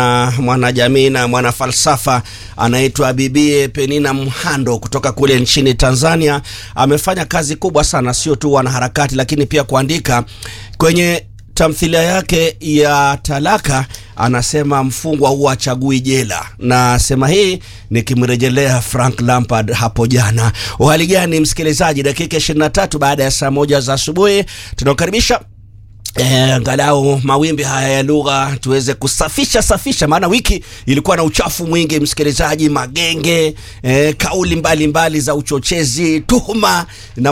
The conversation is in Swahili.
mwanajamii na mwanafalsafa anaitwa Bibie Penina Mhando kutoka kule nchini Tanzania. Amefanya kazi kubwa sana, sio tu wanaharakati, lakini pia kuandika kwenye tamthilia yake ya Talaka anasema mfungwa huwa achagui jela, na sema hii nikimrejelea Frank Lampard hapo jana. Uhali gani msikilizaji, dakika 23 baada ya saa moja za asubuhi tunakaribisha Eh, angalau mawimbi haya ya lugha tuweze kusafisha safisha, maana wiki ilikuwa na uchafu mwingi msikilizaji, magenge eh, kauli mbalimbali mbali za uchochezi, tuhuma na